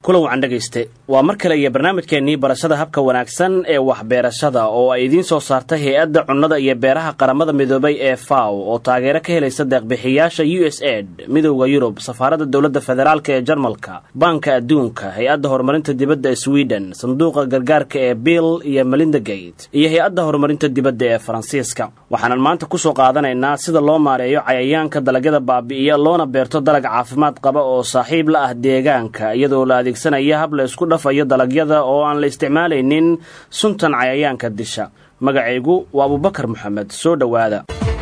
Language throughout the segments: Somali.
kulan wacan dhegayste waa mar kale iyo barnaamijkeennii barashada habka wanaagsan ee waxbeerashada oo ay idiin soo saartay hay-adda cunnada iyo beeraha qaramada midoobay ee faw oo taageero ka helaysa deeqbixiyaasha u s ed midowda yurub safaaradda dowladda federaalk ee jarmalka baanka adduunka hay-adda horumarinta dibadda ee sweden sanduuqa gargaarka ee bill iyo melinda gate iyo hay-adda horumarinta dibadda ee faransiiska waxaanan maanta kusoo qaadanaynaa sida loo maareeyo cayayaanka dalagyada baabi'iya loona beerto dalag caafimaad qaba oo saaxiib la ah deegaanka iyadoo la adeegsanaya hab la isku dhafayo dalagyada oo aan la isticmaalaynin suntan cayayaanka disha magacaygu waa abubakar moxamed soo dhowaada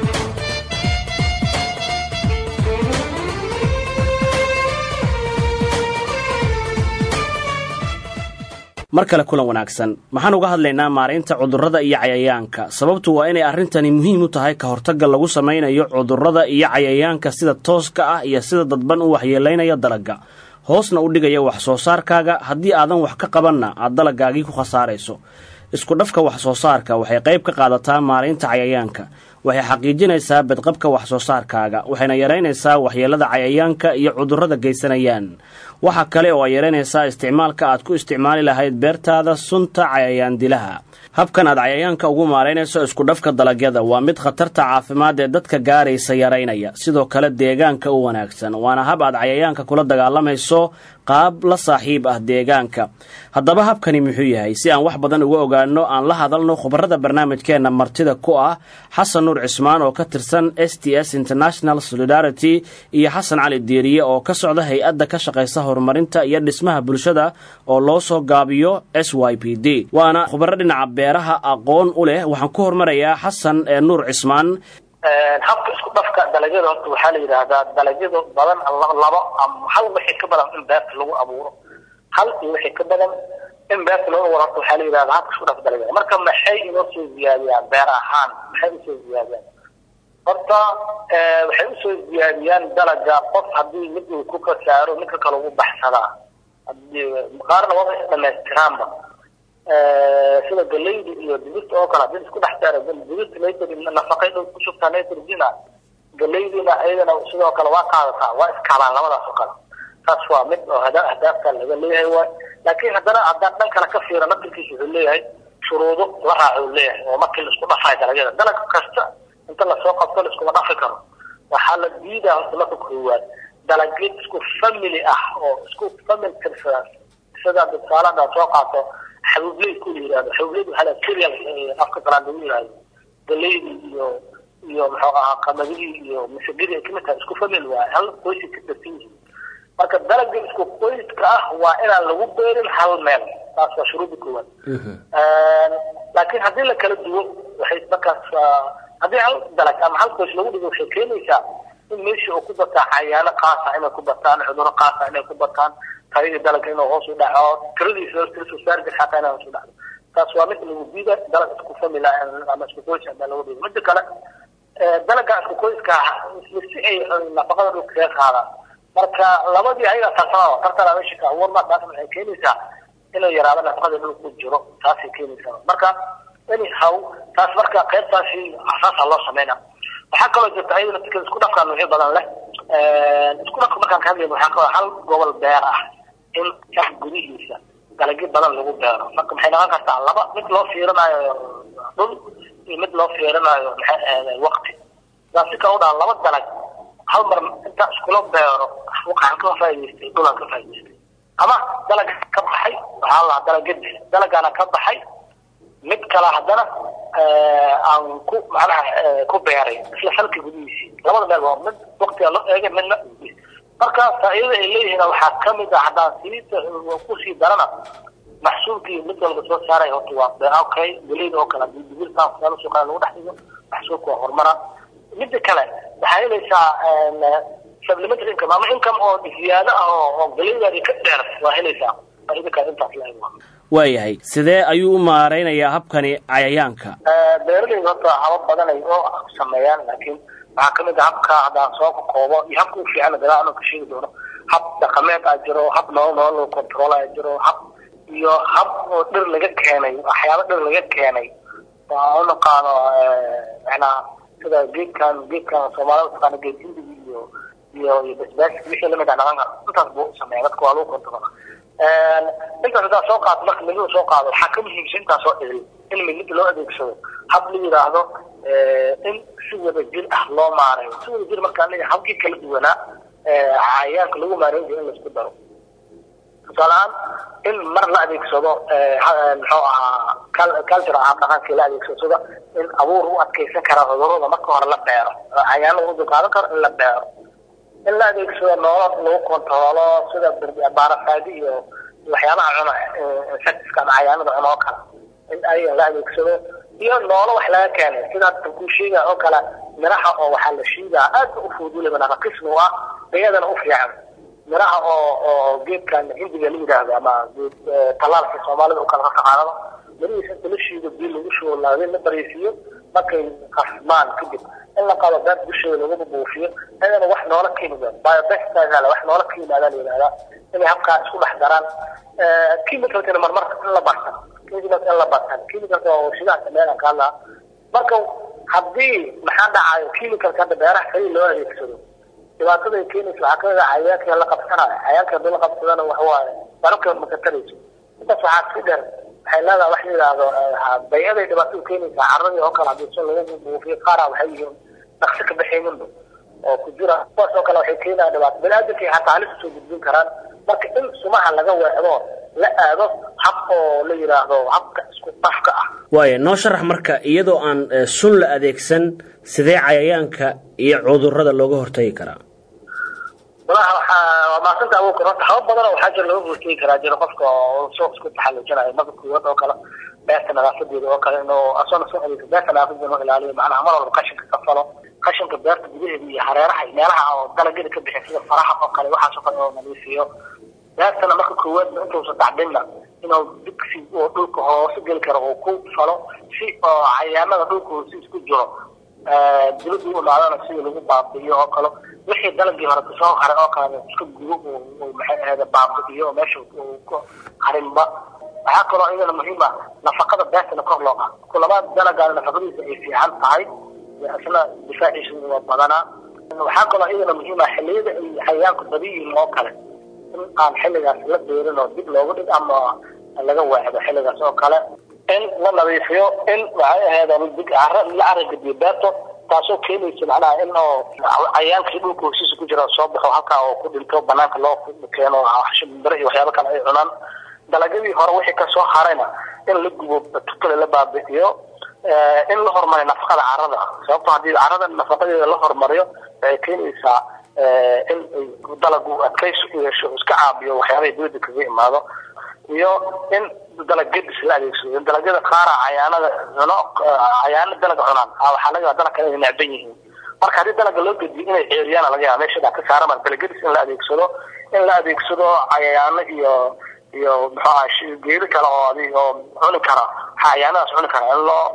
mar kale kulan wanaagsan maxaan uga hadlaynaa maaraynta cudurrada iyo cayayaanka sababtu waa inay arrintani muhiim u tahay ka hortagga lagu samaynayo cudurrada iyo cayayaanka sida tooska ah iyo sida dadban u waxyeelaynaya dalagga hoosna u dhigaya wax soo saarkaaga haddii aadan wax ka qabanna aad dalaggaagii ku khasaarayso isku dhafka wax soo saarka waxay qayb ka qaadataa maaraynta cayayaanka waxay xaqiijinaysaa badqabka wax soo saarkaaga waxayna yaraynaysaa waxyeelada cayayaanka iyo cudurrada geysanayaan waxa kale oo ay yaraynaysaa isticmaalka aad ku isticmaali lahayd beertaada sunta cayayaan dilaha habkan aad cayayaanka ugu maaraynayso iskudhafka dalagyada waa mid khatarta caafimaad ee dadka gaaraysa yaraynaya sidoo kale deegaanka u wanaagsan waana hab aad cayayaanka kula dagaalamayso qaab la saaxiib ah deegaanka haddaba habkani muxuu yahay si aan wax badan uga ogaano aan la hadalno khubarada barnaamijkeenna martida ku ah xasan nuur cismaan oo ka tirsan s t s international solidarity iyo xasan cali diiriye oo ka socda hay-adda ka shaqaysa horumarinta iyo dhismaha bulshada oo loo soo gaabiyo s y p d waana khubaro dhinaca beeraha aqoon u leh waxaan ku hormarayaa xasan ee nuur cismaan habka isku dhafka dalagyada horta waxaa la yidhaahdaa dalagyada badan labo ama hal wixii ka badan in beerta lagu abuuro hal iyo wixii ka badan in beerta lagu abuuro horta waxaa la yidhahdaa habka isku dhafka dalagyada marka maxay inoo soo ziyaadiyaan beer ahaan maxay usoo ziyaadiyaan horta waxay usoo ziyaadiyaan dalaga qof haddii mid uu ku kasaaro midka kale ugu baxsadaa qaarna waaba is dhamaystiraanba sida galayda iyo digirta oo kale hadii isku dhex saara digirta nitrogen nafaqay dhow ku shubtaa nitrogena galaydina ayadana sidoo kale waa qaadataa waa iskaabaan labadaas oo kale taas waa mid oo ahdaafta laga leeyahay waay laakiin haddana haddaan dhan kale ka fiira naftirkiisa wuxuu leeyahay shuruudo la raaco uu leeyahay oo markii la isku dhafayo dalagyada dalag kasta inta lasoo qabto la iskuma dhafi karo waxaa la diidaa horta marka koowaad dalagyo isku family ah oo isku family tirsada sida tusaale haddaad soo qaato xabuubleyd ku la yihahdo xabuubleyd waxaa la cereal afka qalaad lagu yihahdo galaydi iyo iyo muxuu ahaa qamadidii iyo masagidii ay kamid tahay isku family waaye hal qoysi ka darsan yihiin marka dalagga isku qoyska ah waa inaan lagu beerin hal meel taas waa shuruudda koowaad laakiin haddii la kala duwo waxay markaas haddii hal dalag ama hal qoys lagu dhigo waxay keenaysaa in meeshii oo ku bataa cayaano qaasa inay ku bataan cuduro qaasa inay ku bataan tayadii dalagga inuu hoos u dhaco tiradiisa tirasoo saarjir xataa inay hoos u dhacdo taas waa mid lagu diida dalag isku famila ama isku qoys hadaa lagu dhigo mida kale dalagga isku qoyska si ay nafaqada dhulka kaga qaadaan marka labadii ayaga tartama tartana meesha ka abuurma taas waxay keenaysaa inuu yaraado nafaqada dhulka ku jiro taasay keenaysaa marka anyhow taas marka qaybtaasi asaasa loo sameyna waxaa kaloo jirta ayadana tika isku dhafka nuucyo badan leh isku dhafka markaan ka hadlayno waxaa kaloo hal gobol beer ah in kan gudihiisa dalagyo badan lagu beero marka maxay noqon kartaa laba mid loo fiirinayo dhul iyo mid loo fiirinayo maxay ahayd waqti sidaas si kale u dhaha laba dalag hal mar inta iskula beero waxaan ka faa'idaystay dhulaan ka faa'idaystay ama dalag ka baxay waxaa la dalagadi dalagana ka baxay mid kale haddana aan ku macnaha ku beeray isla falka gudihiisii labada meel waa mid waqtiga loo eegay midna marka faa'iidada ay leeyihiin waxaa kamid ah haddaan sii kusii darana maxsuulkii mid walba soo saaray horta waa okay galeyda oo kale hadii digirtaan kusaalo kale lagu dhex dhigo maxsuulka waa horumara mida kale waxaa helaysaa supplementary income ama income oo ziyaado ah oo oo galeydaadi ka dheer waa helaysaa faa'iida kale intaas la eego waayahay sidee ayuu u maaraynayaa habkani cayayaanka beeralayda horta habab badan ay oo sameeyaan laakiin waxaa kamid ah habka haddaan soo koobo iyo habka u fiican gadaal ka sheegi doono hab dhaqameed aa jiro hab nolol nolol lagu control aa jiro hab iyo hab oo dhir laga keenay waxyaaba dhir laga keenay waa u naqaano macnaa sida geedkan geedkan soomaalida taqaana geed hindigi iyo iyo iyo basbaas wixii lamid ah dhaqan kara intaas buu sameeya dadka waa lagu control intaas hadaa soo qaado marka midnida soo qaado waxaa ka muhiimsan intaa soo dhigay in midnida loo adeegsado hab la yidhaahdo in si wada jir ah loo maarayo si wada jir markaa leeyahay habkii kala duwanaa cayayaanka lagu maareyn jiro in laisku daro tusaaleahaan in mar la adeegsado muxuu ahaa culture ah dhaqankii la adeegsado sida in abuur u adkeysan kara cudurada marka hore la beero cayaanada u dulqaadan karo in la beero in la adeegsado noolo lagu kontaroolo sida baarafaadi iyo waxyaabaha cuna insectiska ama cayaanada cuna oo kale in ayaga la adeegsado iyo noolo wax laga keenay sida kuu sheega oo kale miraha oo waxaa la shiidaa aad u fuduliba nafaqismi u ah bayadana u fiican miraha oo oo geedkan hindiga la yidhaahdo ama geed talaalka soomaalida u kala taqaanado mirihiisa inta la shiido biyo lagu shubo laadin la baraysiiyo markay qasmaan kadib in la qado beer dusheeda lagu buufiyo ayadana wax noola ka yimaada biobestigala wax noola ka yimaada la yidhahdaa inay habkaa isku dhex daraan chemicalkana marmar in la bartan chemicalka in la bartan chemicalka waa warshidaha sameeyaan ka hadlaa marka haddii maxaa dhacayo chemicalka hadda beeraha kaliya loo adeegsado dhibaatada ay keenaysa waxaa kamid ah cayayaanka la qabsanayo cayayaanka haddii la qabsadana wax waaye barabka makatarayso intaas waxaa si dheer waxay leedahay wax la yidhaahdo bay-aday dhibaatada keenaysaa carradii oo kale haddii si lagu buufiyo qaara waxay yihiin dhaqsi ka baxayninba oo ku jira kuwaas oo kale waxay keenayaan dhibaato bani-aadamkay xataa halis usoo gudbin karaan marka in sumaha laga weecdo la aado hab oo la yidhaahdo habka isku dhafka ah waaya noo sharax marka iyadoo aan sun la adeegsan sidee cayayaanka iyo cudurrada looga hortagi karaa walaha waxaa waa maasanta awood karo habab badan oo waxaa jira looga hortegi karaa jira qofka oo soo isku taxallujinayo marka kuwad oo kale beerta nadaafadeeda oo kale inuu asoona soo adeegso beerta nadaafadeeda inuu ilaaliyo macnaha mar walba qashinka ka falo qashinka beerta gudaheeda iyo hareeraha iyo meelaha oo dalagyada ka bixin sida faraha oo kale waxaas oo kale inuu nadiifiyo beertana marka koowaadna intuusan dhacdinna inuu digsi oo dhulka hoose geli karo uu ku falo si oo cayaanada dhulka hoose isku jiro dibadda u imaadana sida lagu baabi'iyo oo kale wixii dalagii hore kasoo haray oo kale iska gubo uu maxay ahayd baabi'iyo oo meesha uu ku harinba waxaa kaloo iyadana muhiim ah nafaqada beertana kor loo qaado kulabaad dalagaana nafaqadiisa ay fiican tahay isna difaaciisa waa badanaa waxaa kaloo iyadana muhiim ah xilliyada ay cayayaanku badan yihiin oo kale in aan xilligaas la beerin oo dib looga dhig ama laga waacdo xilligaas oo kale in la nadiifiyo in waxay ahayd cara la aragadiyo beerto taasoo keenaysa macnaha in oo cayaankii dhulka hosiisa ku jira soo baxo halkaa oo ku dhinto banaanka loo keeno shimbiro iyo waxyaaba kale ay cunaan dalagyadii hore wixii kasoo harayna in la gubo tukale la baabi'iyo in la horumariyo nafaqada carada sababto haddii carada nafaqadeeda la horumariyo waxay keenaysaa in dalagu adkaysi u yeesho iska caabiyo waxyaabaha dibadda kaga imaado iyo in dalag gedis la adeegsado dalagyada qaara cayaanada cuno cayaano dalaga cunaan waxaa laga yaaba dalag kale inay necban yihiin marka haddii dalaga loo gediyo inay ceeriyaan laga yaaba meesha ka saara mar dalagedis in la adeegsado in la adeegsado cayayaano iyo iyo muxuu aha geedo kale oo adi oo cuni kara cayaanadaas cuni kara in loo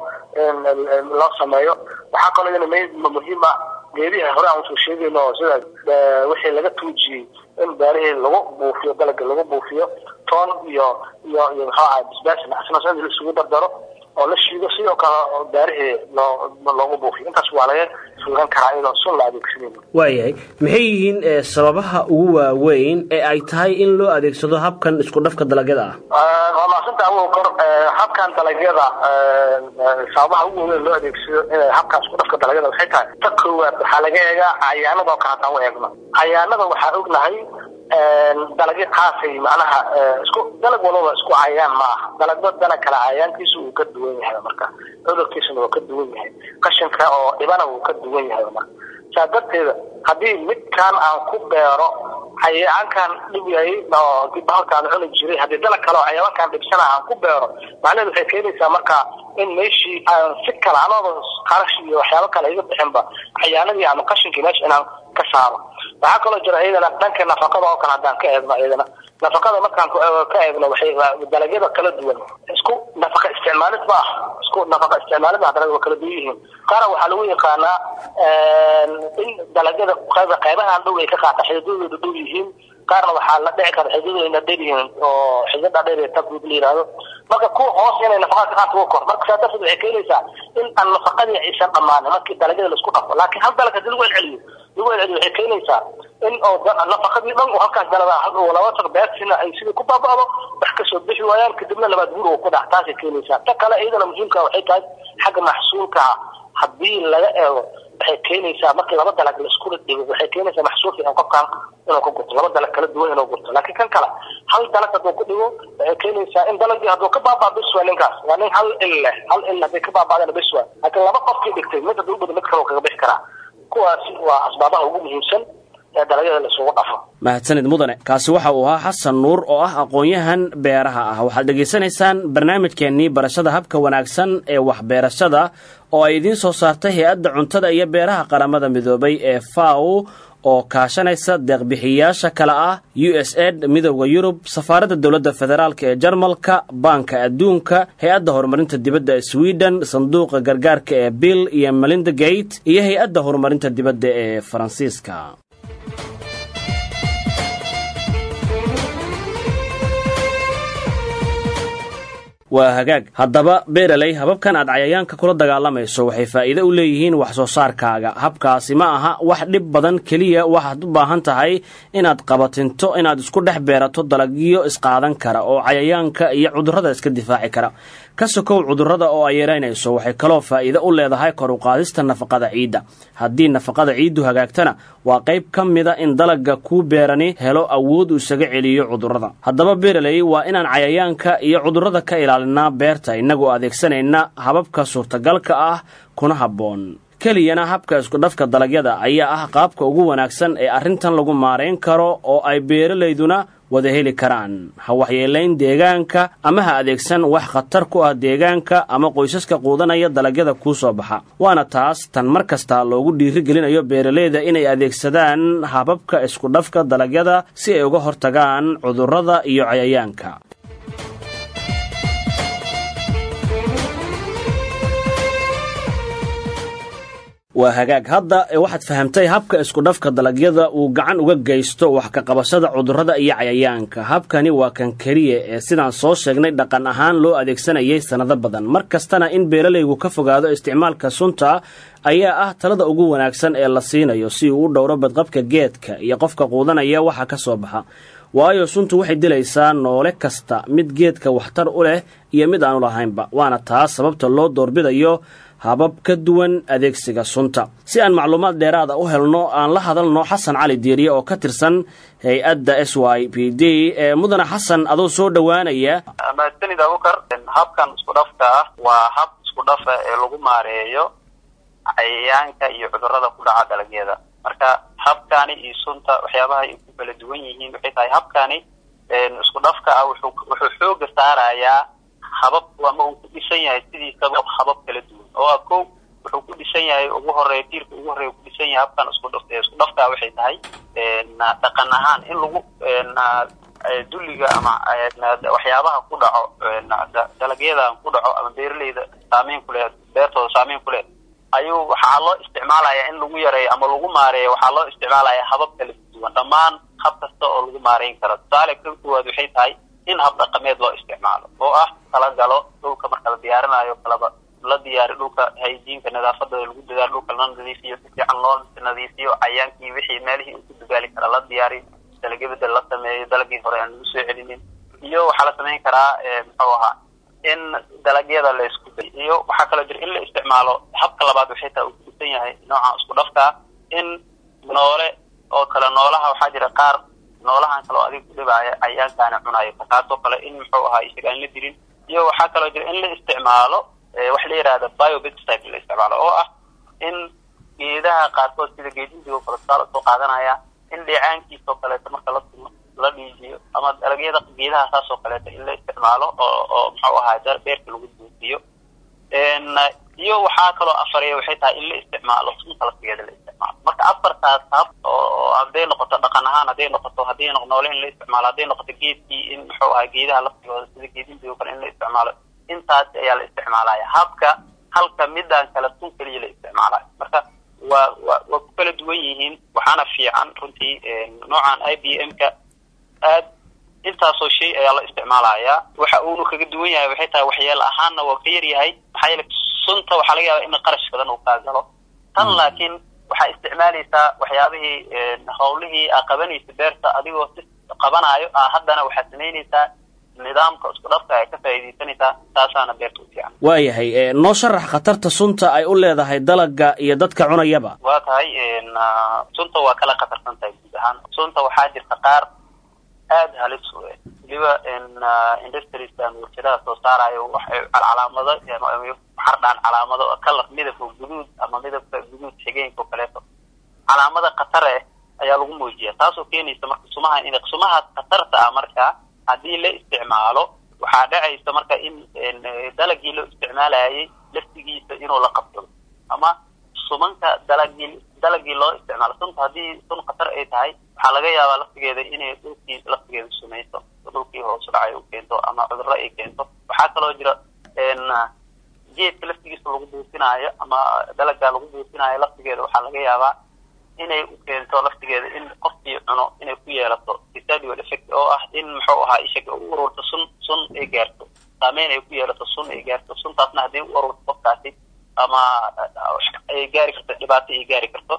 loo sameeyo waxaa kaloo iyana mid muhiim ah geedihi hore aan usoo sheegayno oo sida wixii laga tuujiyey in beerihii lagu buufiyo dalaga lagu buufiyo toon iyo iyo iyo muxuu aha bisbaasna asna in laisugu dardaro oo la shiido sidoo kale beerihii loo loogu buufiyo intaas waa laga suugan karaa iyadoo sun la adeegsanayno waayahay maxay yihiin sababaha ugu waaweyn ee ay tahay in loo adeegsado habkan isku dhafka dalagyada ah waa maasanta awow kor habkan dalagyada sababaha ugu waaweyn loo adeegsado in habkan isku dhafka dalagyada waxay tahay ta koowaad waxaa laga eegaa cayaanada oo kale haddaan u eegno cayaanada waxaa ognahay dalagyo qaasay macnaha isku dalag walbaba isku cayayaan ma aha dalagba dalag kale cayayaankiisa uu ka duwan yahay marka cudurkiisana waa ka duwan yahay qashinka oo dhibana wuu ka duwan yahay marka saa darteeda haddii midkaan aan ku beero cayayaankan dhib yahay oo bahalkaan cuni jiray haddii dalag kale oo cayayaankan dhibsana aan ku beero macnaheedu waxay keenaysaa marka in meeshii aan si kale anooda qarash iyo waxyaabo kale iga bixinba cayaanadii ama qashinkii meesha inaan ka saaro waxaa kaloo jira iyadana dhanka nafaqada oo kale haddaan ka eegno iyadana nafaqada markaan ka eegno waxay dalagyada kala duwan isku nafaqa isticmaalid ma ah isku nafaqa isticmaalid ma dalagyada waa kala duwan yihiin qaara waxaa lagu yaqaanaa in dalagyada qaybahan dhow ay ka qaata xididadooda dhow yihiin qaarna waxaa la dhici kara xididayna dheryihiin oo xidida dheer tabud la yihahdo marka kuwa hoos inay nafaqaadka qaadka uga kor marka saa darteed waxay keenaysaa in aan nafaqadii aysan dhamaanin markii dalagyada laisku dhafo laakiin hal dalag hadii lagu celceliyo lagu celceliyo waxay keenaysaa in oo nafaqadii dhan oo halkaas dalada laba tag beertina ay sidii ku baaba'do wax kasoo bixi waayaan kadibna labaad guur ku dhac taasay keenaysaa ta kale iyadana muhiimka waxay tahay xagga maxsuulka haddii laga eego waxay keenaysaa markii laba dalag laisku dhigo waxay keenaysaa maxsuul fiican qofkan inuu ka gurto laba dalag kala duwan inuu gurto laakiin kan kale hal dalag hadduu ku dhigo waxay keenaysaa in dalagii hadduu ka baabaa bis waa ninkaas waa nin hal il leh hal il hadday ka baabaadana bis waa laakiin laba qofkii dhigtay mid hadduu ubado mid kale kaga bixi karaa kuwaasi waa asbaabaha ugu muhiimsan ee dalagyada laisugu dhafo mahadsanid mudane kaasi waxa uu ahaa xasan nuur oo ah aqoon-yahan beeraha ah waxaad dhegaysanaysaan barnaamijkeennii barashada habka wanaagsan ee waxbeerashada oo ay idiin soo saartay hay-adda cuntada iyo beeraha qaramada midoobay ee faw oo kaashanaysa deeqbixiyayaasha kale ah u s ed midowda yurub safaaradda dowladda federaalk ee jarmalka baanka adduunka hay-adda horumarinta dibadda ee sweden sanduuqa gargaarka ee bill iyo melinda gate iyo hay-adda horumarinta dibadda ee faransiiska waa hagaag haddaba beeraley hababkan aad cayayaanka kula dagaalamayso waxay faa'iide u leeyihiin wax soo saarkaaga habkaasi ma aha wax dhib badan keliya waxaad u baahan tahay inaad qabatinto inaad isku dhex beerato dalagyo isqaadan kara oo cayayaanka iyo cudurrada iska difaaci kara ka sokow cudurrada oo ay yaraynayso waxay kaloo faa'iide u leedahay kor uqaadista nafaqada ciidda haddii nafaqada ciiddu hagaagtana waa qayb ka mida in dalagga kuu beerani helo awood uu isaga celiyo cudurrada haddaba beeraley waa inaan cayayaanka iyo cudurrada ka ilaalinaa beerta innagoo adeegsanayna hababka suurtagalka ah kuna habboon keliyana habka iskudhafka dalagyada ayaa ah qaabka ugu wanaagsan ee arrintan lagu maarayn karo oo ay beeralayduna wada heli karaan ha waxyeelayn deegaanka ama ha adeegsan wax khatar ku ah deegaanka ama qoysaska quudanaya dalagyada kuu soo baxa waana taas tan mar kasta loogu dhiirigelinayo beeralayda inay adeegsadaan hababka iskudhafka dalagyada si ay uga hortagaan cudurrada iyo cayayaanka waa hagaag hadda waxaad fahamtay habka iskudhafka dalagyada uu gacan uga geysto wax ka qabashada cudurrada iyo cayayaanka habkani waa kan keliya ee sidaan soo sheegnay dhaqan ahaan loo adeegsanayay sannado badan mar kastana in beeralaygu ka fogaado isticmaalka sunta ayaa ah talada ugu wanaagsan ee la siinayo si uu u dhowro badqabka geedka iyo qofka quudanaya waxa ka soo baxa waayo suntu waxay dilaysaa noole kasta mid geedka waxtar u leh iyo mid aanu lahaynba waana taas sababta loo doorbidayo habab ka duwan adeegsiga sunta si aan macluumaad dheeraada u helno aan la hadalno xasan cali diiriye oo ka tirsan hay-adda s y p d ee mudane xasan adoo soo dhowaanaya mahadsanid abukar habkan isku dhafka ah waa hab isku dhafa ee lagu maareeyo cayayaanka iyo cudurrada ku dhaca dalagyada marka habkani iyo sunta waxyaabaha ay ku kala duwan yihiin waxay tahay habkani isku dhafka ah wuxuu wuxuu xooga saarayaa habab ama uu ku dhisan yahay sidiisaba habab kala duwan oo ah ko wuxuu ku dhisan yahay ugu horeeya tiirka ugu horeeya ku dhisan yahay habkan isku dhaf isku dhafka waxay tahay dhaqan ahaan in lagu dulliga ama waxyaabaha ku dhaco dalagyadan ku dhaco ama beeraleyda saameyn ku leh beertooda saameyn ku leh ayuu waxaa loo isticmaalayaa in lagu yareeyo ama lagu maareeyo waxaa loo isticmaalayaa habab kala duwan dhammaan hab kasta oo lagu maareyn karo tusaale ka koowaad waxay tahay in hab dhaqameed loo isticmaalo oo ah kala galo dhulka marka la diyaarinayo kalaba la diyaari dhulka hayjiinka nadaafadooda lagu dadaalo dhulka la nadiifiyo si fiican loo nadiifiyo cayaankii wixii meelihii uu ku dadaali kara la diyaariyo dalagyo bedel la sameeyo dalagii hore aan lagu soo celinin iyo waxaa la samayn karaa muxuu ahaa in dalagyada la isku day iyo waxaa kaloo jira in la isticmaalo habka labaad waxay tahay uu kudisan yahay nooca isku dhafkaa in noole oo kale noolaha waxaa jira qaar noolahan kale oo adiga ku dhibaaya cayaankaana cunayo kaasoo kale in muxuu ahaa isaga aan la dilin iyo waxaa kaloo jira in la isticmaalo waxa la yihahda biobestype la isticmaalo oo ah in geedaha qaarkood sida geedindigo kale tusaale soo qaadanaya in dheecaankiisoo kaleeto marka la tumo la dhiijiyo ama dalagyada geedaha saas oo kaleeto in la isticmaalo oo oo muxuu ahaa beerka lagu buufiyo iyo waxaa kaloo afareeya waxay tahay in la isticmaalo sunta laftigeeda la isticmaalo marka afartaas hab oo hadday noqoto dhaqan ahaan hadday noqoto hadday noole in la isticmaalo hadday noqoto geedkii in muxuu ahaa geedaha laftigooda sida geedindigo kale in la isticmaalo intaas ayaa la isticmaalaya habka halka midaan kale sun keliya la isticmaalayo marka waa wa waa ku kala duwan yihiin waxaana fiican runtii noocan i b m ka intaasoo shay ayaa la isticmaalayaa waxa uunu kaga duwan yahay waxay tahay waxyeelo ahaanna waa ka yar yahay maxaa yeele sunta waxaa laga yaabaa in qarash badan uu kaa galo tan laakiin waxaa isticmaalaysaa waxyaabihii hawlihii aa qabanaysa beerta adigoo si qabanaayo a haddana waxaad samaynaysaa nidaamka isku dhafka ay ka faa'iidaysanaysaa taasaana beerta u fiican waayahay noo sharax khatarta sunta ay u leedahay dalaga iyo dadka cunayaba waa tahay sunta waa kala khatarsan tahay guud ahaan sunta waxaa jirta qaar aada halis u eh weliba industrieskan warshadaha soo saarayo waxay calaamado xardhaan calaamado kalar midabka guduud ama midabka guduud xigeenka oo kaleeto calaamada khatar eh ayaa lagu muujiya taasoo keenaysa marka sumaha in sumahaas khatarta ah marka haddii la isticmaalo waxaa dhacaysa marka in dalagii loo isticmaalayay laftigiisa inuu la qabsado ama sumanka dalagii dalagii loo isticmaalo sunta haddii sun khatar ay tahay waxaa laga yaabaa laftigeeda inay dhulkii laftigeeda sumayso dhulkii hoos dhacay u keento ama cudurro ay keento waxaa kaloo jira geedka laftigiisa lagu buufinaayo ama dalaga lagu buufinaayo laftigeeda waxaa laga yaabaa inay u keento laftigeeda in qofkii cuno inay ku yeelato residual effect oo ah in muxuu ahaa ishaga u ururto sun sun ay gaarto saameyn ay ku yeelato sun ay gaarto suntaasna haddii u ururto qofkaasi ama ay gaari karto dhibaato ay gaari karto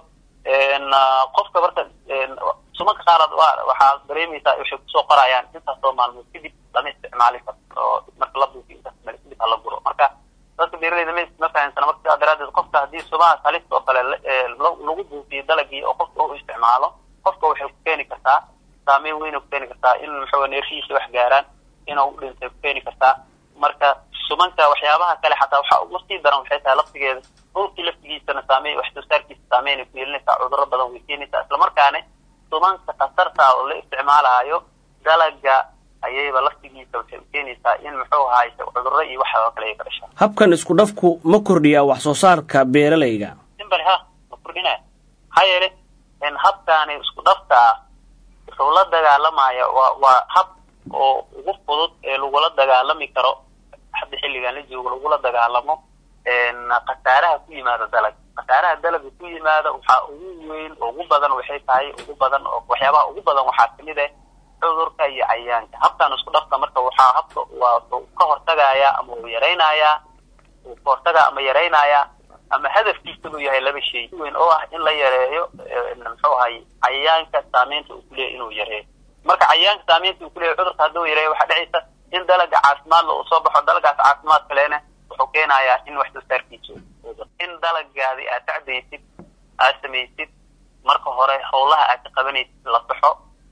qofka marka sumanka qaarad waxaa dareemaysaa waxay kusoo qorayaan intaasoo maalmood kadib lama isticmaali karto oo marka la buufiyo intaas meel kadib hala guro marka dadka beeralayda ma ma fahamsana marka sidaa daraadeed qofka haddii sumahaas halista oo kale lagu buufiyo dalagii oo qofka u isticmaalo qofka waxay ku keeni kartaa saameyn weyn ku keeni kartaa in muxuu neerfihiisa wax gaaraan inuu u dhintay ku keeni kartaa marka sumanka waxyaabaha kale xataa waxa ugu sii daran waxay tahay laftigeeda dhulkii laftigiisana saameyn wax soo saarkiisa saameyn ay ku yeelinaysaa cudurro badan way keenaysaa islamarkaana sumanka khatarta oo la isticmaalayo dalaga ayayba laftigiisa waxay u keenaysaa in muxuu ahaay cudurro iyo waxa oo kale ay ka dhashaan habkan isku dhafku ma kordhiyaa wax soo saarka beeralayga simbali ha ma kordhinaya maxaa yeele habkaani isku dhafka ah wuxuu la dagaalamaya waa waa hab oo ugu fudud ee lagula dagaalami karo hadda xilligan la joogo lagula dagaalamo khasaaraha ku yimaada dalag khasaaraha dalaga ku yimaada waxaa ugu weyn ugu badan waxay tahay ugu badan oo waxyaabaha ugu badan waxaa kamid ah cudurka iyo cayaanka habkan isku dhafka marka waxaa habka waa ka hortagaya ama uu yaraynayaa uu ka hortagaa ama yaraynayaa ama hadafkiisa uu yahay laba shay weyn oo ah in la yareeyo muxuu ahay cayayaanka saameynta uu kuleeyahy inuu yareeyo marka cayayaanka saameynta uu kuleeyahy cudurka hadduu yareeyo waxaa dhacaysa in dalaga caafimaadla uu soo baxo dalagaas caafimaad kalena wuxuu keenayaa in wax soo saarkiisa in dalagaadi aad tacdaysid aad samaysid marka hore howlaha aad ka qabanaysid la saxo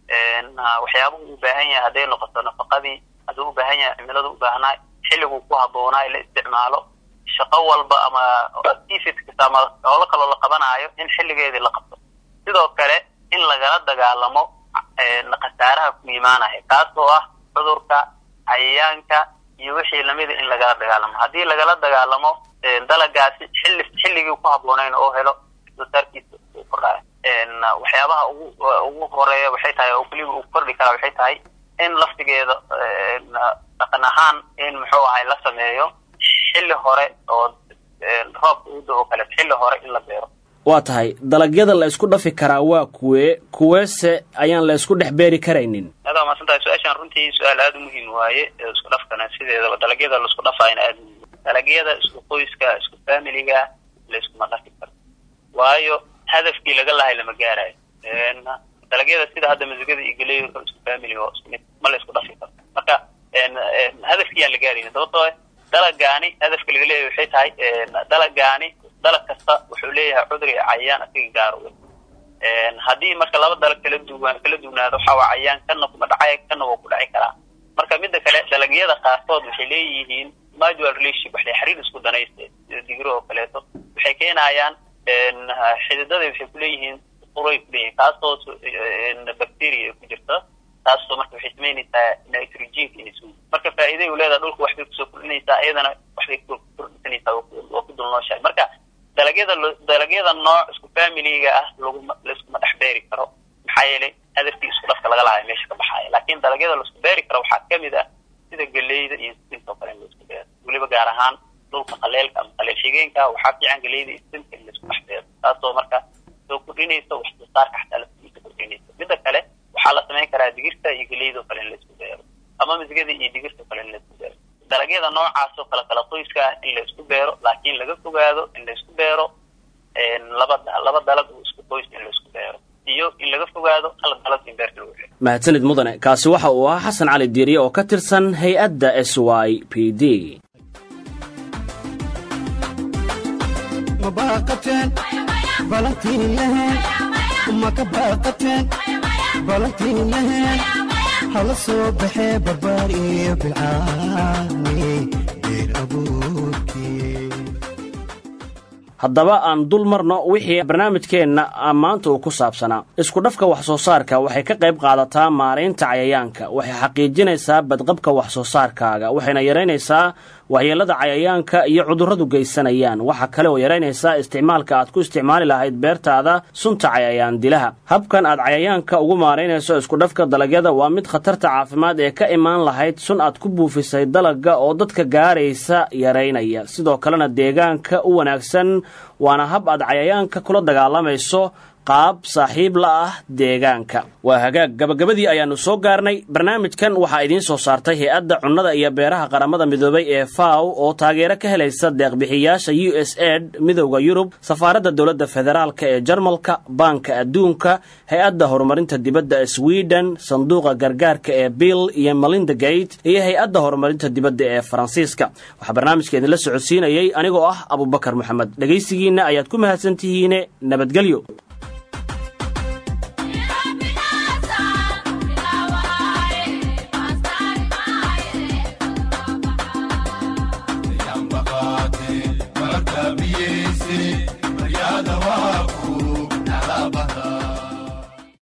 waxyaabuhu u baahan yahay hadday noqoto nafaqadii hadduu u baahan yahay cimilada u baahnaa xilliguu ku habboonaa la isticmaalo shaqo walba ama activities ama howlo kaloo la qabanaayo in xilligeedii la qabto sidoo kale in lagala dagaalamo khasaaraha ku imaanaya kaas oo ah cudurka cayayaanka iyo wixii lamida in lagala dagaalamo haddii lagala dagaalamo dalagaasi xilli xilligii ku habboonayn oo helo soo saarkiisa uu kordhaayo waxyaabaha ugu ugu horeeya waxay tahay oo keliga uu kordhi karaa waxay tahay in laftigeeda dhaqan ahaan in muxuu ahay la sameeyo xilli hore oo roobka uda oo kale xilli hore in la beero waa tahay dalagyada la isku dhafi karaa waa kuwee kuweese ayaan la isku dhex beeri karaynin adaa maasan tahay su-aashaan runtii su-aal aada u muhiim waaye isku dhafkana sideedaba dalagyada la isku dhafaayna aada muhiim dalagyada isku qoyska isku familiga la iskuma dhafi karo waayo hadafkii laga lahay lama gaarayo dalagyada sida hadda masigada iyo galeyo isku family oo isku mid ma la isku dhafi karo marka hadafkii aan la gaaraynin sababtoo dalagaani hadafka laga leeyahay waxay tahay dalagaani dalag kasta wuxuu leeyahay cudur iyo cayayaan asiga gaar u haddii marka laba dalag kala duwan kala duwnaado waxaa waa cayayaan kana kuma dhacay kana waa ku dhaci karaa marka midda kale dalagyada qaarkood waxay leeyihiin mutual relationship waxay xiriir isku danayste sida digiro oo kaleeto waxay keenayaan xididada waxay kuleeyihiin uray kuleeyihin kaasoo bacteria ay ku jirta taasoo marka waxay samaynaysaa nitrogenka inay soo marka faa'iiday u leedaha dhulka waxbay kusoo kordhinaysaa iyadana waxbay kordhisanaysaa waa ku dulnooshahay marka dalagyada dalagyada nooc isku familiga ah laguma laiskuma dhex beeri karo maxaa yeelay hadafkii isku dhafka laga lahayo meesha ka baxaaya laakiin dalagyada laisku beeri karo waxaa kamid ah sida galeyda iyo sinta oo kale in laisku beero weliba gaar ahaan dhulka qaleelka ama qaleel xigeenka waxaa fiican galeyda iyo sinta in laisku dhex beero taasoo marka soo kordhinaysa wax soo saarka xataa laftiisa kordhinaysa midda kale waxaa la samayn karaa digirta iyo galeyda oo kale in laisku beero ama misgada iyo digirta kale in laisku beero dalagyada noocaas oo kale kala qoyska ah in la isku beero laakiin laga fogaado in la isku beero laba laba dalag oo isku qoys in la isku beero iyo in laga fogaado hal dalag in beerta lagu xiro mahadsanid mudane kaasi waxa uu ahaa xasan cali diiriye oo ka tirsan hay-adda s y p d ma baaqateen balantiin laheen ma ka baaqateen balantiin laheen hala soo baxee barbaar iyo bilcaani beer abuurkii haddaba aan dul marno wixii barnaamijkeenna maanta uu ku saabsanaa isku dhafka wax soo saarka waxay ka qayb qaadataa maaraynta cayayaanka waxay xaqiijinaysaa badqabka wax soo saarkaaga waxayna yaraynaysaa waxyeellada cayayaanka iyo cudurradu geysanayaan waxaa kale oo yaraynaysaa isticmaalka aad ku isticmaali lahayd beertaada sunta cayayaan dilaha habkan aad cayayaanka ugu maaraynayso iskudhafka dalagyada waa mid khatarta caafimaad ee ka imaan lahayd sun aad ku buufisay dalagga oo dadka gaaraysa yaraynaya sidoo kalena deegaanka u wanaagsan waana hab aad cayayaanka kula dagaalamayso qaab saaxiib la ah deegaanka waa hagaag gabagabadii ayaannu soo gaarnay barnaamijkan waxaa idiin soo saartay hay-adda cunnada iyo beeraha qaramada midoobay ee faw oo taageero ka helaysa deeqbixiyaasha u s ed midowda yurub safaaradda dowladda federaalk ee jarmalka baanka adduunka hay-adda horumarinta dibadda sweden sanduuqa gargaarka ee bill iyo melinda gate iyo hay-adda horumarinta dibadda ee faransiiska waxaa barnaamijka idinla socodsiinayay anigoo ah abubakar moxamed dhegaysigiinna ayaad ku mahadsantihiine nabadgelyo